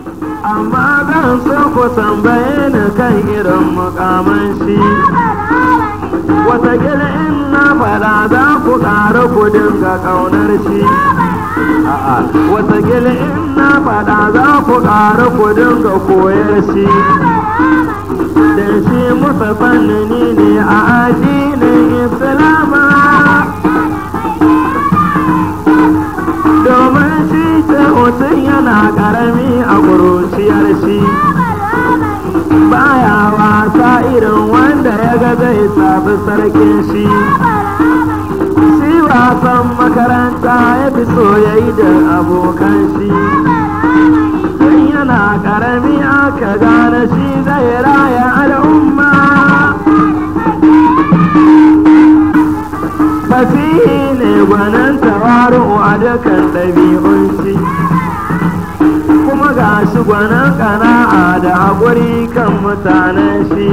amma zan so ku tambaye ni kan irin mukaman shi watakila in na fada za ku ƙara ku dinga ƙaunar shi a'a watakila in na fada za ku ƙara ku dinga koyar shi da shi musa fannini ne a addinin islama domin shi ce mutum yana ƙarami a ƙuruciyar shi baya wasa irin wanda ya ga zai tafi sarkin shi shi wasan makaranta ya fi so ya yi da abokan shi tun yana karami aka gane shi zai raya al'umma fasihi ne gwanin tawaru a dukkan ɗabi'un shi kuma ga shi gwanin ƙana'a da haƙuri kan mutanen shi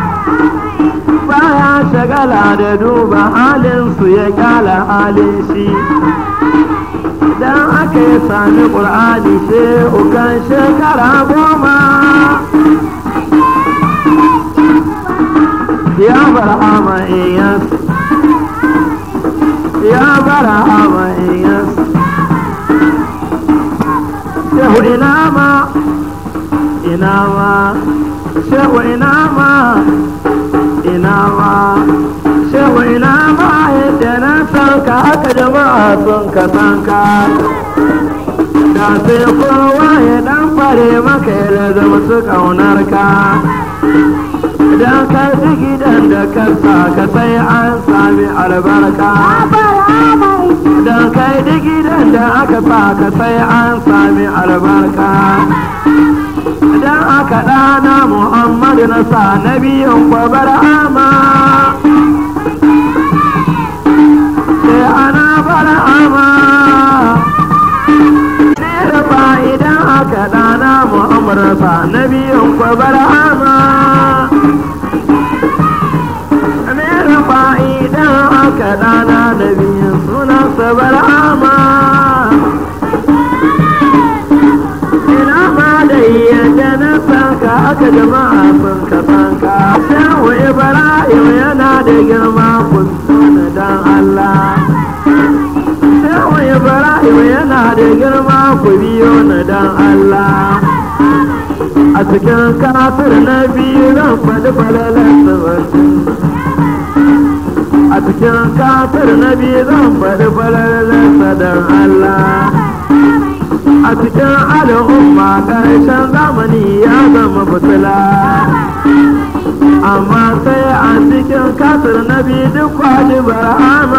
baya shagala da duba halinsu ya kyala halin shi idan aka yi sami ƙur'ani shehu kan shekara goma ya bar hama iyas ya bar hama iyas shehu ina ma ina ma shehu ina ma ina ma shehu ina ma yadda na sanka haka jama'a sun ka sanka da sai kowa ya dan fare maka ya zama su kaunar ka idan ka ji gidan da ka ka sai an sami albarka idan ka ji gidan da aka sa ka sai an sami albarka idan aka ɗana muhammadu na sa na biyun kwabar ama sai ana bar ama ba idan aka ɗana muhammadu na sa na biyun kwabar ama ba idan aka ɗana na biyun sunan sabar ama yadda na sanka aka jama'a sun ka sanka shehu ibrahim yana da girma kun tuna dan allah shehu ibrahim yana da girma ku biyo na dan allah a cikin kafir na biyu zan faɗi falalar sabbin a cikin kafir na biyu zan faɗi falalar sadan allah a cikin al'umma ƙarshen zamani ya zama fitila amma sai a cikin kasar na biyu duk kwaji barama